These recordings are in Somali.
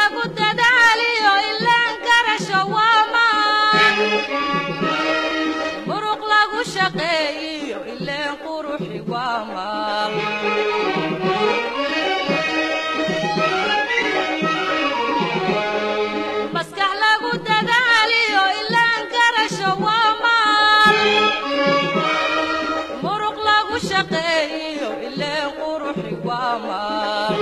lagu dadaaliyo ilaan garasho waa maan muruq lagu shaqeeyiyo ileen quruxi waa maal maskax lagu dadaaliyo ilaan garasho waa maal muruq lagu shaqeeyiyo ileen quruxi waa maal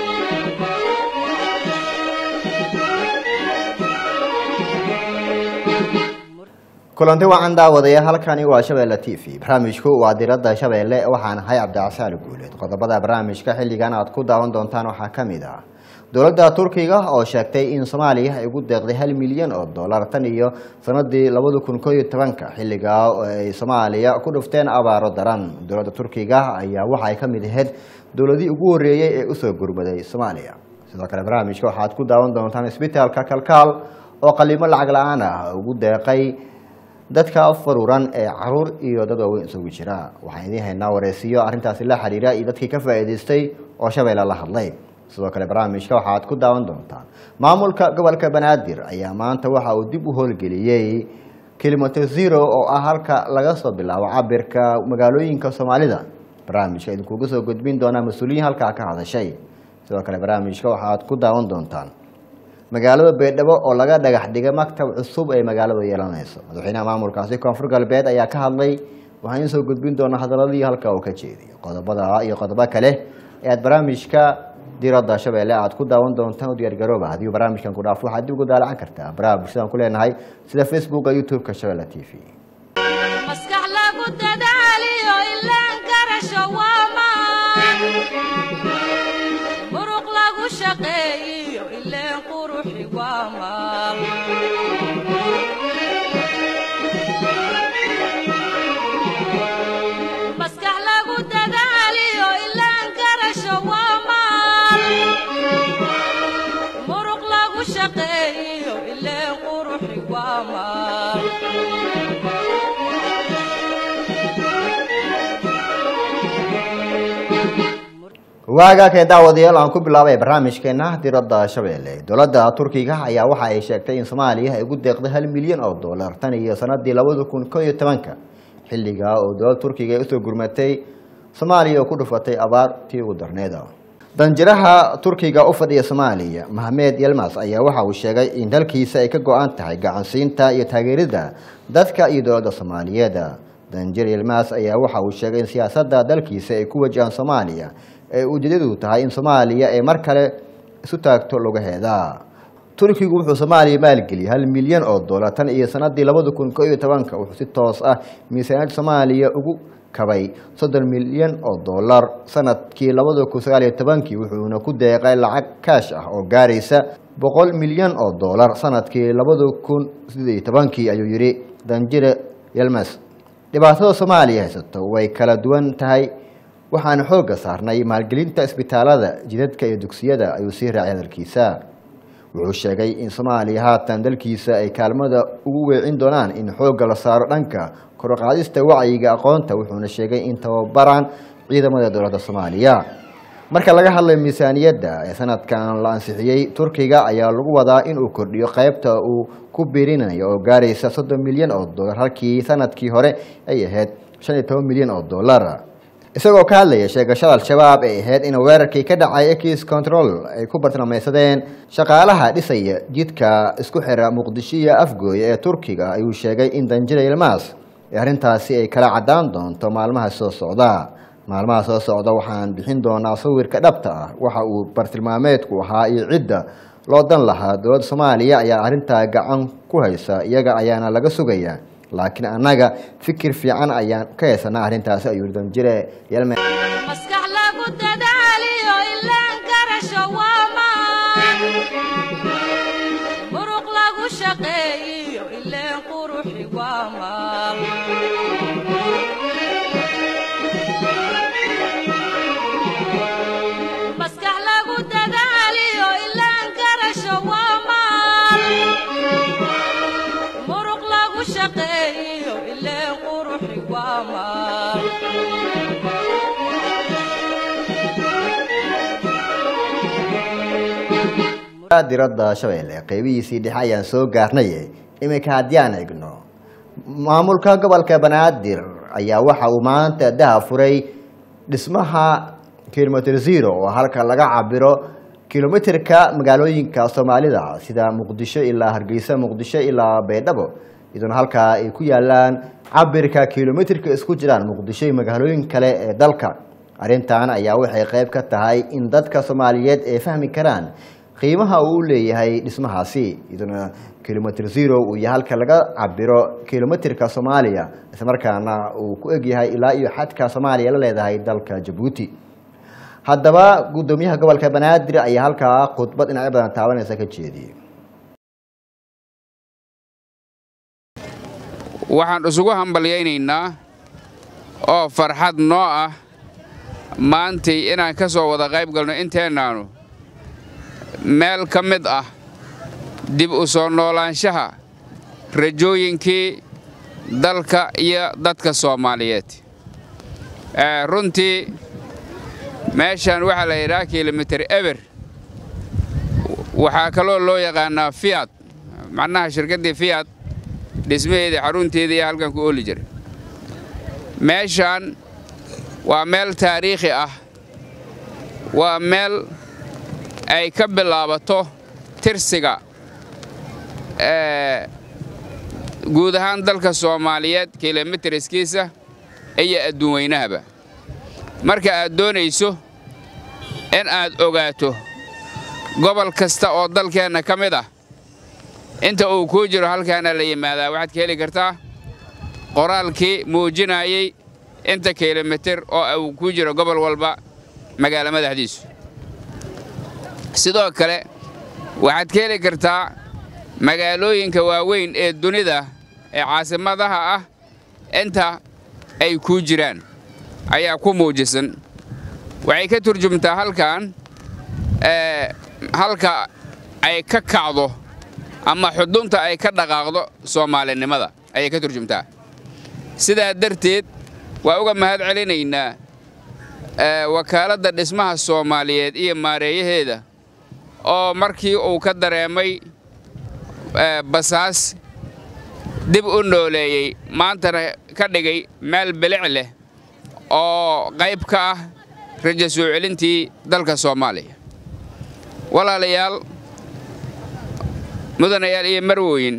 kulanti wacan daawadaya halkani waa shabeelle t v barnaamijku waa diradda shabeelle waxaan ahay cabdicasaali guuleed qodobada barnaamijka xilligan aad ku daawan doontaan waxaa ka mid ah dowladda turkiga oo sheegtay in soomaaliya ay ugu deeqday hal milyan oo dollar tan iyo sanadii labada kun koo iyo tobanka xilligaa oo ay soomaaliya ku dhufteen abaaro daran dowladda turkiga ayaa waxa ay ka mid ahayd dowladii ugu horreeyey ee usoo gurmaday soomaaliya sidoo kale barnaamijka waxaad ku daawan doontaan isbitaalka kalkaal oo qaliimo lacag la-aan ah ugu deeqay dadka faruuran ee caruur iyo dad waaweyn isugu jira waxaan idiin haynaa wareysiyo arrintaasi la xiriira iyo dadkii ka faa'iidaystay oo shabeelle la hadlay sidoo kale barnaamijka waxaad ku daawan doontaan maamulka gobolka banaadir ayaa maanta waxa uu dib u howlgeliyey kilometer zero oo ah halka laga soo bilaabo cabirka magaalooyinka soomaalida barnaamijka idinkuga soo gudbin doonaa mas-uuliyiin halkaa ka hadashay sidoo kale barnaamijka waxaad ku daawan doontaan magaalada beedhabo oo laga dhagax dhigay maktab cusub ee magaalada yeelanayso madaxweynaha maamulkaasi koonfur galbeed ayaa ka hadlay waxaan idiin soo gudbin doonaa hadaladii halka uu ka jeediyo qodobada iyo qodobo kale ee aad barnaamijka diradda shabeelle aad ku daawan doontaan u diyaargarooba haddii barnaamijkan ku dhaafo waxaad dib ugu daalacan kartaa baraha bulshadaan ku leenahay sida facebooka youtube-ka shabeelle t v maskax lagu dadaaliyo ilaan garasho waa maan muruq lagu shaqeeyiyo ileen quruxi waa maal maskax lagu dadaaliyo ilaan garasho waa maal muruq lagu shaqeeyiyo ileen quruxi waa maal waagaa kee daawadayaal aan ku bilaabay barnaamijkeena diradda shabeelle dowladda turkiga ayaa waxa ay sheegtay in soomaaliya ay ugu deeqday hal milyan oo dollar tan iyo sanadii labada kun koo iyo tobanka xilligaa oo dowladda turkiga ay usoo gurmatay soomaaliya oo ku dhufatay abaartii ugu darneeda danjiraha turkiga u fadhiya soomaaliya mahmed yelmas ayaa waxa uu sheegay in dalkiisa ay ka go-an tahay gacansiinta iyo taageerida dadka iyo dowladda soomaaliyeed danjir yelmas ayaa waxa uu sheegay in siyaasadda dalkiisa ay ku wajahaan soomaaliya ee ujeedadu tahay in soomaaliya ay mar kale isu taagto lugaheeda turkigu wuxuu soomaaliya maalgeliyay hal milyan oo dollar tan iyo sanadii labada kun koo iyo tobanka wuxuu si toos ah miisaaniyadda soomaaliya ugu kabay soddon milyan oo dollar sanadkii labada kun sagaal iyo tobankii wuxuuna ku deeqay lacag kaash ah oo gaaraysa boqol milyan oo dollar sanadkii labada kun sideed iyo tobankii ayuu yihi danjire yelmes dhibaatada soomaaliya haysato way kala duwan tahay waxaan xoogga saarnay maalgelinta isbitaalada jidadka iyo dugsiyada ayuu sii raacay hadalkiisa wuxuu sheegay in soomaaliya haatan dalkiisa ay kaalmada ugu weecin doonaan in xoogga la saaro dhanka korqaadista wacyiga aqoonta wuxuuna sheegay in tababaraan ciidamada dowladda soomaaliya marka laga hadlay miisaaniyadda ee sanadkan la ansixiyey turkiga ayaa lagu wadaa inuu kordhiyo qaybta uu ku biirinayo oo gaaraysa soddon milyan oo dollar halkii sanadkii hore ay ahayd shan iyo toban milyan oo dollar isagoo ka hadlaya sheegashada al-shabaab ee ahayd in weerarkii ka dhacay ekis control ay ku bartilmeysadeen shaqaalaha dhisaya jidka isku xira muqdisho iyo afgooye ee turkiga ayuu sheegay in danjira ilmaas ee arrintaasi ay kala caddaan doonto maalmaha soo socda maalmaha soo socda waxaan bixin doonaa sawirka dhabta ah waxa uu bartilmaameedku ahaa iyo cidda loo dan lahaa dowladda soomaaliya ayaa arrintaa gacan ku haysa iyaga ayaana laga sugayaa laakiin annaga fikir fiican ayaan ka haysanaa arrintaasi ayuu danjire yelme maskax lagu dadaaliyo ilaan garasho waa maan muruq lagu shaqeeyiyo ileen quruxi waa maal maskax lagu dadaaliyo ilaan garasho waa maal muruq lagu shaqeeyiyo ileen quruxi waa maal diradda shabeelle qeybihiisii dhexe ayaan soo gaarnay iminka haddii aan egno maamulka gobolka banaadir ayaa waxa uu maanta daha furay dhismaha kilomitr zero oo halka laga cabiro kilomitirka magaalooyinka soomaalida sida muqdisho ilaa hargeysa muqdisho ilaa baydhabo iyadoona halkaa ay ku yaalaan cabirka kilomitirka isku jiraan muqdisho iyo magaalooyin kale ee dalka arrintan ayaa waxay qayb ka tahay in dadka soomaaliyeed ay fahmi karaan qiimaha uu leeyahay dhismahaasi iyadoona kilomitr zero uu yahay halka laga cabiro kilomitirka soomaaliya islamarkaana uu ku egyahay ilaa iyo xadka soomaaliya la leedahay dalka jabuuti haddaba guddoomiyaha gobolka banaadir ayaa halkaa khudbad dhinacyo badan taabanaysa ka jeediyey waxaan isugu hambalyaynaynaa oo farxad noo ah maantay inaan ka soo wada qayb galno inteennaannu meel ka mid ah dib u soo noolaanshaha rajooyinkii dalka iyo dadka soomaaliyeed runtii meeshaan waxaa la yidhaha kilomitir eber waxaa kaloo loo yaqaannaa fiyad macnaha shirkaddii fiyad dhismaheedii xarunteedii iyo halkan ku ooli jiray meeshaan waa meel taariikhi ah waa meel ay ka bilaabato tirsiga guud ahaan dalka soomaaliyeed kilomitiriskiisa iyo adduun weynahaba marka aad doonayso in aad ogaato gobol kasta oo dalkeenna ka mid ah inta uu kuu jiro halkaana la yimaadaa waxaad ka heli kartaa qoraalkii muujinayey inta kilomitir oo uu kuu jiro gobol walba magaalo madaxdiisu sidoo kale waxaad ka heli kartaa magaalooyinka waaweyn ee dunida ee caasimadaha ah inta ay kuu jiraan ayaa ku muujisan waxay ka turjumtaa halkan halka ay ka kacdo ama xudunta ay ka dhaqaaqdo soomaalinimada ayay ka turjumtaa sidaa darteed waa uga mahad celinaynaa wakaaladda dhismaha soomaaliyeed iyo maareeyaheeda oo markii uu ka dareemay basaas dib u nooleeyey maantana ka dhigay meel bilic leh oo qayb ka ah raja soo celintii dalka soomaaliya walaalayaal mudanayaal iyo marwooyin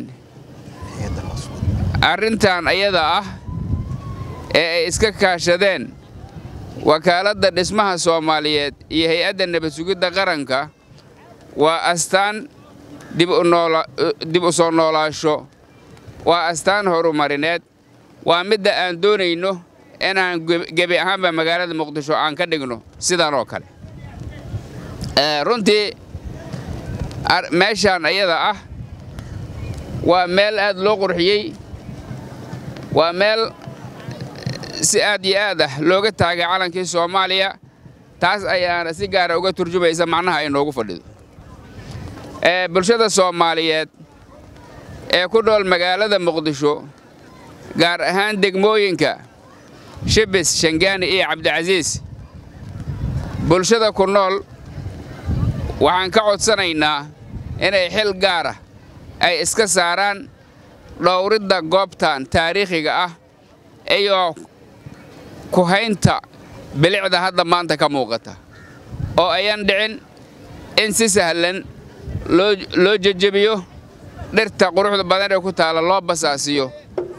arrintan ayada ah ee ay iska kaashadeen wakaaladda dhismaha soomaaliyeed iyo hay-adda nabad sugidda qaranka waa astaan dib u soo noolaasho waa astaan horumarineed waa midda aan doonayno inaan gebi ahaanba magaalada muqdisho aan ka dhigno sidan oo kale runtii meeshaan ayada ah waa meel aad loo qurxiyey waa meel si aad iyo aad ah looga taagay calankii soomaaliya taas ayaana si gaara uga turjumaysa macnaha ay noogu fadhido bulshada soomaaliyeed ee ku nool magaalada muqdisho gaar ahaan degmooyinka shibis shangaani iyo cabdicasiis bulshada ku nool waxaan ka codsanaynaa inay xil gaara ay iska saaraan dhowridda goobtan taariikhiga ah iyo ku haynta bilicda hadda maanta ka muuqata oo ayan dhicin in si sahlan loo jejebiyo dhirta quruxda badan ee ku taalla loo basaasiyo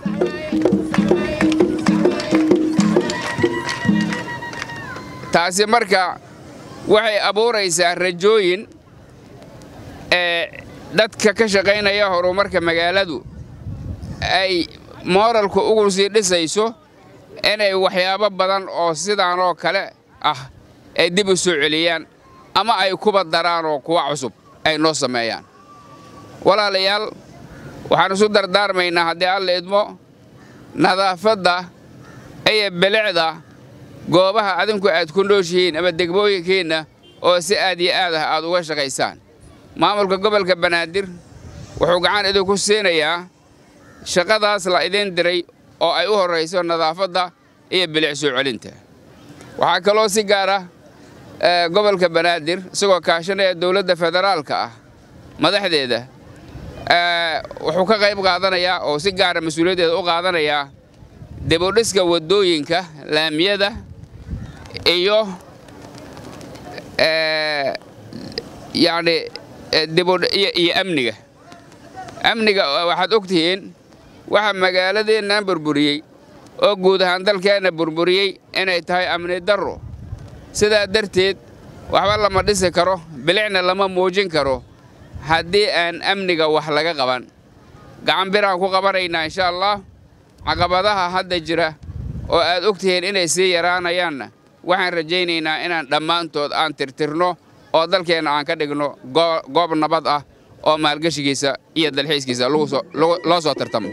taasi marka waxay abuuraysaa rajooyin ee dadka ka shaqaynaya horumarka magaaladu ay mooralku ugu sii dhisayso inay waxyaabo badan oo sidaan oo kale ah ay dib u soo celiyaan ama ay kuba daraan oo kuwa cusub ay noo sameeyaan walaalayaal waxaan isu dardaarmaynaa haddii alla idmo nadaafadda iyo bilicda goobaha adinku aad ku nooshihiin ama degmooyinkiinna oo si aad iyo aad ah aad uga shaqaysaan maamulka gobolka banaadir wuxuu gacan idinku siinayaa shaqadaas la idiin diray oo ay u horrayso nadaafadda iyo bilic soo celinta waxaa kaloo si gaar ah gobolka banaadir isagoo kaashanaya dowladda federaalka ah madaxdeeda wuxuu ka qayb qaadanayaa oo si gaara mas-uuliyaddeeda u qaadanayaa dibudhiska waddooyinka laamiyada iyo yacni iyo amniga amniga waxaad og tihiin waxa magaaladeennan burburiyey oo guud ahaan dalkeenna burburiyey inay tahay amni darro sidaa darteed waxba lama dhisi karo bilicna lama muujin karo haddii aan amniga wax laga qaban gacan biraan ku qabanaynaa insha allah caqabadaha hadda jira oo aad og tihiin inay sii yaraanayaanna waxaan rajaynaynaa inaan dhammaantood aan tirtirno oo dalkeenna aan ka dhigno goob nabad ah oo maalgeshigiisa iyo dalxiiskiisa loo soo tartamo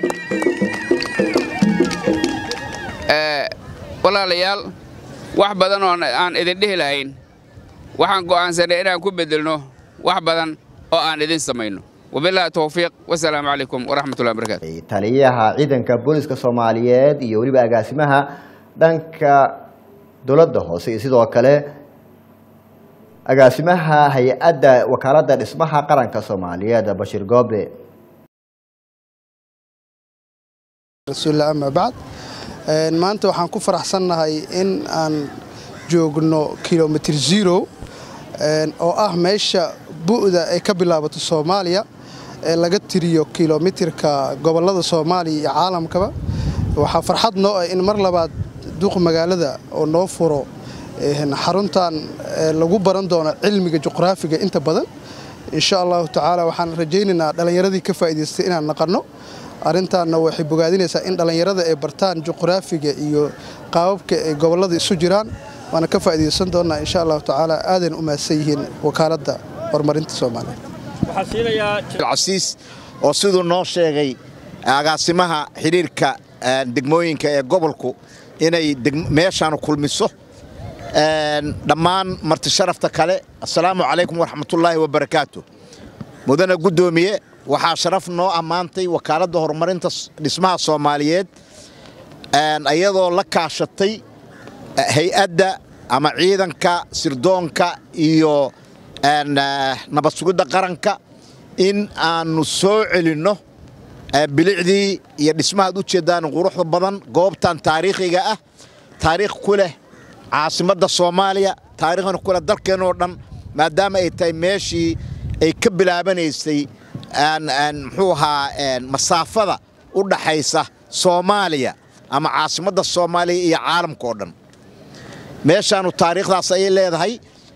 walaalayaal wax badan oo aan idin dhihi lahayn waxaan go'aansanay inaan ku beddelno wax badan oo aan idin samayno wabilaahi towfiiq wasalaamu calaykum waraxmatullahi wabarakatu taliyaha ciidanka booliska soomaaliyeed iyo weliba agaasimaha dhanka dowladda hoose iyo sidoo kale agaasimaha hay-adda wakaaladda dhismaha qaranka soomaaliyeed bashiir goobe rasuulillah ama bacd maanta waxaan ku faraxsannahay in aan joogno kilomitr zero oo ah meesha bu'da ay ka bilaabato soomaaliya ee laga tiriyo kilomitirka gobollada soomaaliya iyo caalamkaba waxaa farxad noo ah in mar labaad duuq magaalada oo noo furo xaruntan lagu baran doono cilmiga juqraafiga inta badan insha allahu tacaala waxaan rajaynaynaa dhallinyaradii ka faa'idaystay inaan naqanno arrintaanna waxay bogaadinaysaa in dhallinyarada ay bartaan juqraafiga iyo qaababka ay gobollada isu jiraan waana ka faa'iidaysan doonnaa insha allahu tacaala aadan u mahadsan yihiin wakaaladda horumarinta soomaaliya casiis oo siduu noo sheegay agaasimaha xidhiirka degmooyinka ee gobolku inay meeshaan kulmiso dhammaan marti sharafta kale assalaamu calaykum waraxmatullaahi wabarakaatu mudane guddoomiye waxaa sharaf noo ammaantay wakaaladda horumarinta dhismaha soomaaliyeed iyadoo la kaashatay hay-adda ama ciidanka sirdoonka iyo nabad sugidda qaranka in aannu soo celinno bilicdii iyo dhismahaad u jeeddaan quruxda badan goobtan taariikhiga ah taariikh ku leh caasimadda soomaaliya taariikhna ku leh dalkeennoo dhan maadaama ay tahay meeshii ay ka bilaabanaysay muxuu ahaa masaafada u dhaxaysa soomaaliya ama caasimadda soomaaliya iyo caalamka oo dhan meeshaannu taariikhdaas ayay leedahay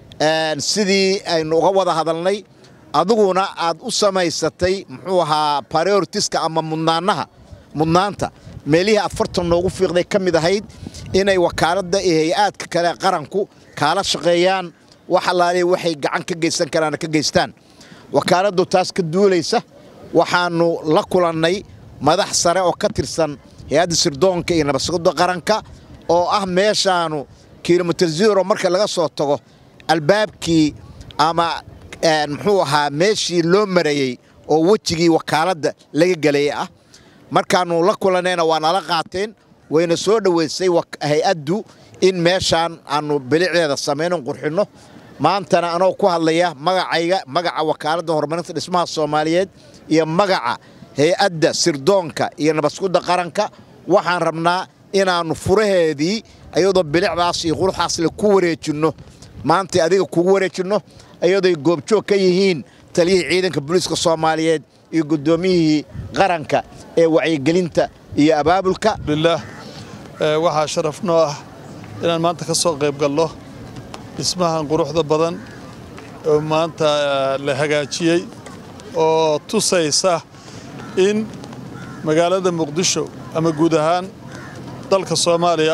sidii aynu uga wada hadalnay adiguna aad u samaysatay muxuu ahaa baroritiska ama mudnaanaha mudnaanta meelihii afartan noogu fiiqday ka mid ahayd inay wakaaladda iyo hay-aadka kale qaranku kaala shaqeeyaan wax allaaliya waxay gacan ka geysan karaana ka geystaan wakaaladdu taas ka duulaysa waxaannu la kulannay madax sare oo ka tirsan hay-adda sirdoonka iyo nabadsugidda qaranka oo ah meeshaanu kilomitr zero marka laga soo tago albaabkii ama muxuu ahaa meeshii loo marayey oo wejigii wakaaladda laga gelayay ah markaannu la kulannayna waa nala qaateen wayna soo dhoweysay hay-addu in meeshaan aannu bilicdeeda samayno qurxinno maantana anoo ku hadlaya magacayga magaca wakaaladda horumarinta dhismaha soomaaliyeed iyo magaca hay-adda sirdoonka iyo nabadsugidda qaranka waxaan rabnaa inaannu furaheedii iyadoo bilicdaas iyo quruxaasle ku wareejinno maanta adiga kugu wareejinno iyadooy goobjoog ka yihiin taliyihii ciidanka booliiska soomaaliyeed iyo guddoomiyihii qaranka ee wacyigelinta iyo abaabulka bilaah waxaa sharaf noo ah inaan maanta ka soo qayb galno dhismahan quruxda badan oo maanta la hagaajiyey oo tusaysa in magaalada muqdisho ama guud ahaan dalka soomaaliya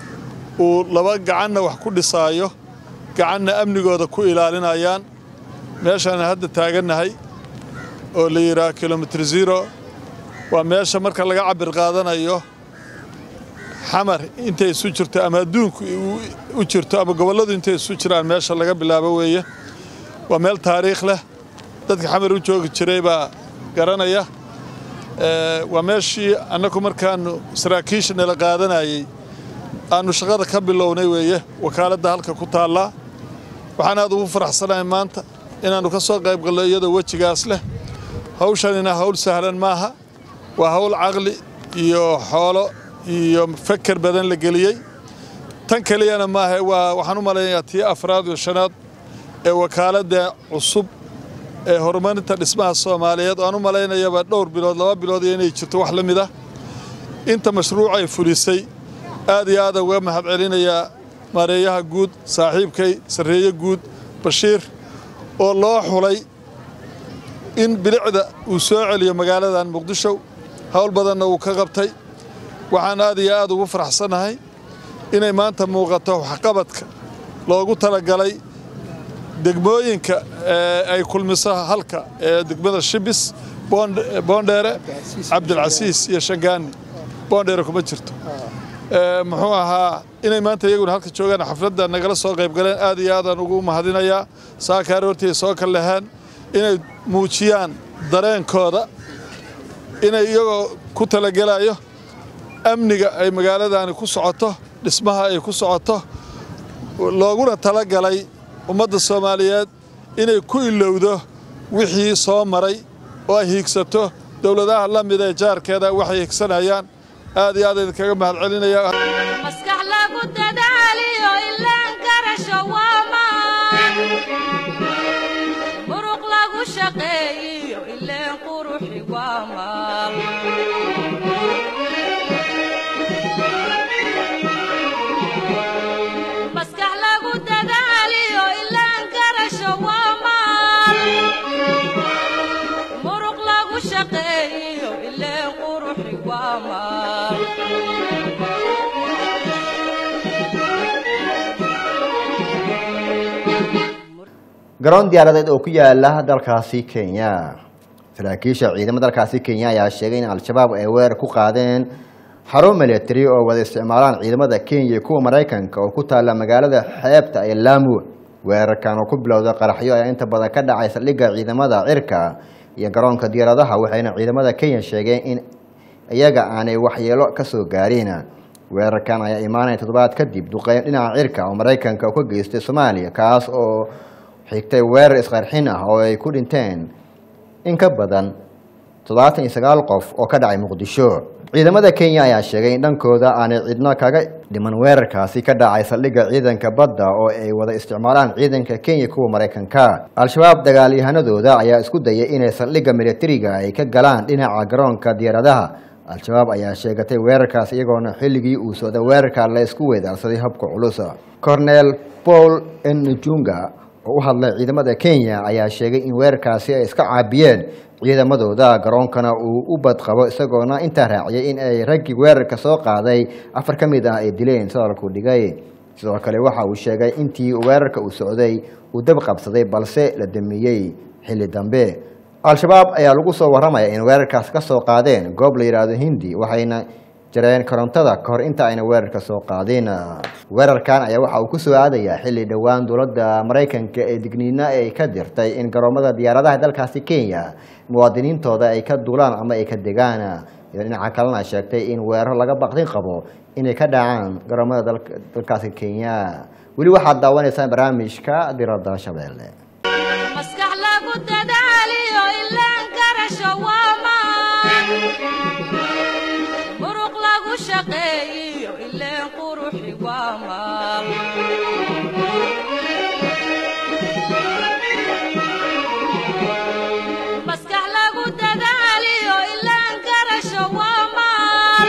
uu laba gacanna wax ku dhisaayo gacanna amnigooda ku ilaalinayaan meeshaan hadda taagannahay oo la yidhaah kilomitr zero waa meesha marka laga cabir qaadanayo xamar intay isu jirto ama adduunku u jirto ama gobolladu intay isu jiraan meesha laga bilaabo weeye waa meel taariikh leh dadka xamar u joogi jiray baa garanaya waa meeshii annagu markaannu saraakiisha nala qaadanayey aannu shaqada ka bilownay weeye wakaaladda halka ku taallaa waxaan aad ugu faraxsanahay maanta inaannu ka soo qayb galno iyadoo wejigaas leh hawshanina hawl sahlan maaha waa hawl caqli iyo xoolo iyo feker badan la geliyey tan keliyana maaha waa waxaan u malaynayaa tii afraad iyo shanaad ee wakaaladda cusub ee horumarinta dhismaha soomaaliyeed aan u malaynayaba dhowr bilood laba bilood iyo inay jirto wax la mid ah inta mashruucay fulisay aad iyo aad uga mahad celinayaa maareeyaha guud saaxiibkay sarreeye guud bashiir oo loo xulay in bilicda uu soo celiyo magaaladan muqdisho howl badanna uu ka qabtay waxaan aad iyo aad ugu faraxsannahay inay maanta muuqato waxqabadka loogu talagalay degmooyinka ay kulmiso halka ee degmada shibis boondheere cabdilcasiis iyo shangaani boondheere kuma jirto muxuu ahaa inay maanta iyaguna halka joogaan xafladda nagala soo qayb galeen aad iyo aadaan ugu mahadinayaa saakaar hortii ay soo kal lahaan inay muujiyaan dareenkooda inay iyagoo ku talagelayo amniga ay magaaladani ku socoto dhismaha ay ku socoto looguna talagalay ummadda soomaaliyeed inay ku ilowdo wixii soo maray oo ay hiigsato dowladaha la mid ee jaarkeeda waxay higsanayaan aad iyo aad idinkaga mahad celinaya maskax lagu dadaaliyo ilaan garasho waa maan muruq lagu shaqeeyiyo ileen quruxi waa maal maskax lagu dadaaliyo ilaan garasho waa maal muruq lagu shaqeeyiyo ileen quruxi waa maal garoon diyaaradeed oo ku yaala dalkaasi kenya saraakiisha ciidamada dalkaasi kenya ayaa sheegay in al-shabaab ay weerar ku qaadeen xarun milatari oo wada isticmaalaan ciidamada kenya iyo kuwa maraykanka oo ku taalla magaalada xeebta ee laamu weerarkan oo ku bilowda qaraxyo ayaa inta badan ka dhacay saldhigga ciidamada cirka iyo garoonka diyaaradaha waxayna ciidamada kenya sheegeen in iyaga aanay waxyeelo ka soo gaarin weerarkan ayaa imaanaya toddobaad kadib duqeyn dhinaca cirka oo maraykanka ka geystay soomaaliya kaas oo xigtay weerar isqarxin ah oo ay ku dhinteen in ka badan toddobaatan iyo sagaal qof oo ka dhacay muqdisho ciidamada kenya ayaa sheegay in dhankooda aanay cidno kaga dhiman weerarkaasi ka dhacay saldhigga ciidanka badda oo ay wada isticmaalaan ciidanka kenya kuwa maraykanka al-shabaab dagaalyahanadooda ayaa isku dayay inay saldhigga militariga ay ka galaan dhinaca garoonka diyaaradaha al-shabaab ayaa sheegatay weerarkaas iyagoona xilligii uu socda weerarka la isku weedaarsaday habka culus cornel paul njunga oo u hadlay ciidamada kenya ayaa sheegay in weerarkaasi ay iska caabiyeen ciidamadooda garoonkana uu u badqabo isagoona intaa raaciyay in ay raggii weerarka soo qaaday afar ka mid ah ay dileen sadalku dhigay sidoo kale waxa uu sheegay intii weerarka uu socday uu dab qabsaday balse la damiyey xilli dambe al-shabaab ayaa lagu soo warramaya in weerarkaas ka soo qaadeen goob la yidhaahdo hindi waxayna jareen korontada kahor inta ayna weerarka soo qaadin weerarkan ayaa waxa uu ku soo aadayaa xilli dhowaan dowladda maraykanka ee digniina ay ka dirtay in garoomada diyaaradaha dalkaasi kenya muwaadiniintooda ay ka duulaan ama ay ka degaan iyo dhinaca kalena sheegtay in weerar laga baqdin qabo inay ka dhacaan garoomada dalkaasi kenya weli waxaad daawanaysaan barnaamijka diradda shabeelle maskax lagu dadaaliyo ilaan garasho waa maan muruq lagu shaqeeyiyo ileen quruxi waa maal maskax lagu dadaaliyo ilaan garasho waa maal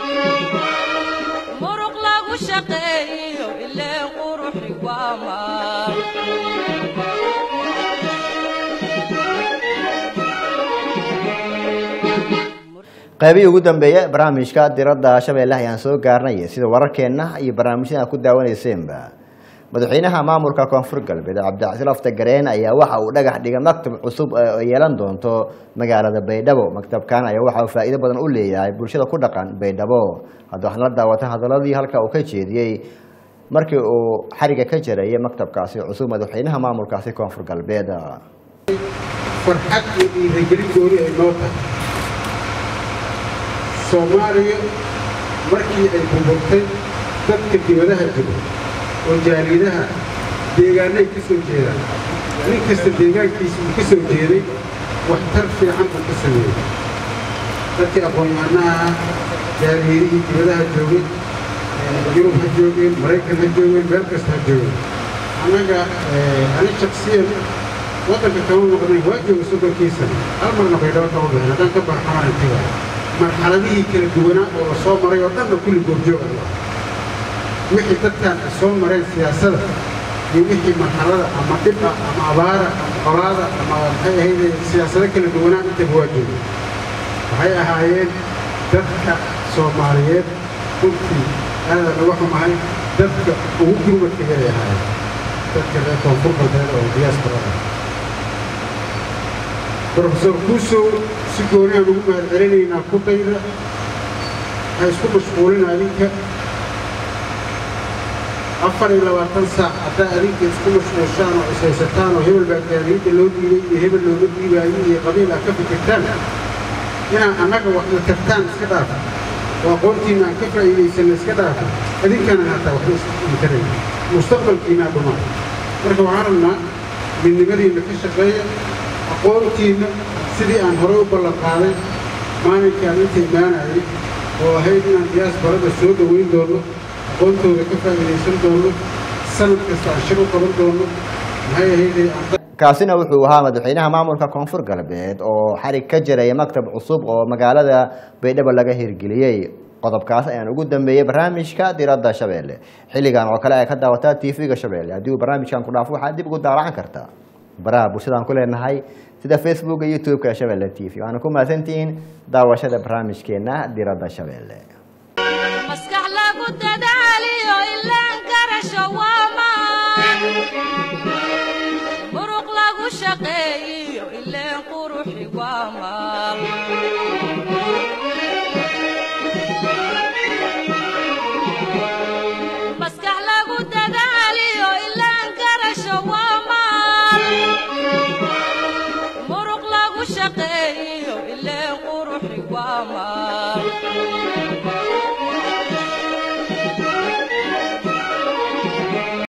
muruq lagu shaqeeyiyo ileen quruxi waa maal qaybihii ugu dambeeya barnaamijka diradda shabeelle ayaan soo gaarnay sida wararkeenna iyo barnaamijyada ku daawaneyseenba madaxweynaha maamulka koonfur galbeed cabdicasiil aftagareen ayaa waxa uu dhagax dhigay maktab cusub oo yeelan doonto magaalada baydhabo maktabkan ayaa waxa uu faa'iido badan u leeyahay bulshada ku dhaqan baydhabo hadda waxaan la daawata hadaladii halka uu ka jeediyey markii uu xariga ka jarayay maktabkaasi cusub madaxweynaha maamulkaasi koonfur galbeed farxad iyo dhiirigelin gooni ay noo tahay soomaaliya markii ay burburtay dadka dibadaha jiro oo jaaliyadaha deegaanay ka soo jeedaan nin kasta deegaankiisa uu ka soo jeeday waxtar fiican buu ka sameeyey dadkii aqoon-yahanaha ah jaaliyadihii dibadaha joogay yurub ha joogeen maraykan ha joogeen meel kasta ha joogeen annaga ani shaksiyan waddanka kama noqday waa jooga soddonkii sano hal marna baydhabo kama bixin haddaan ka baxa xamaran taga marxaladihii kala duwanaa oo la soo maray oo dhanna kulli goobjoog ah wixii dadkan ay soo mareen siyaasada iyo wixii marxalada ama dhib ah ama abaara ama qolaada ama maxay ahayd siyaasado kala duwanaa intaba waa jooga waxay ahaayeen dadka soomaaliyeed runtii aada laga xumahay dadka ugu gurmadka yaray ahaayeen dadka reer koonfur galbeed oo diyaasbarada brofesor kuusow si gooniaan ugu mahad celinaynaa kudayda ha isku mashquulina adinka afar iyo labaatan saac haddaa adinka isku mashquulshaan oo ishaysataan oo hebel baa gaariyadda loo dhiibay iyo hebel looga dhiibaayo iyo qabiil aad ka fikirtaan inaan annaga wax la tartaan iska dhaafa oo aqoontiinna aan ka faa'iidaysanna iska dhaafa adinkana haataa waxba isintarayn mustaqbalkiinaa dhumaa marka waxaan rabnaa midnimadiinna ka shaqeeya aqoontiinna sidii aan horey u ballan qaaday maalinkaan inta imaanayay oo ahayd inaan diyaasbarada soo dhoweyn doono aqoontooda ka faa'iidaysan doono sanad kasta aan shir u qaban doono maxay ahaydee aan kaasina wuxuu ahaa madaxweynaha maamulka koonfur galbeed oo xarig ka jiraya maktab cusub oo magaalada baydhabo laga hirgeliyey qodobkaas ayaan ugu dambeeyey barnaamijka diradda shabeelle xilligan oo kale ay ka daawataa tv-ga shabeelle haddii uu barnaamijkan ku dhaafo waxaad dib ugu daaracan kartaa baraha bulshadaan ku leenahay sida facebooka youtube-ka shabeelle t v waana ku mahadsantihiin daawashada barnaamijkeena diradda shabeelle maskax lagu dadaaliyo ilaan garasho waa maan muruq lagu shaqeeyiyo ileen quruxi waa maal maskax lagu dadaaliyo ilaan garasho waa maal muruq lagu shaqeeyiyo ileen quruxi waa maal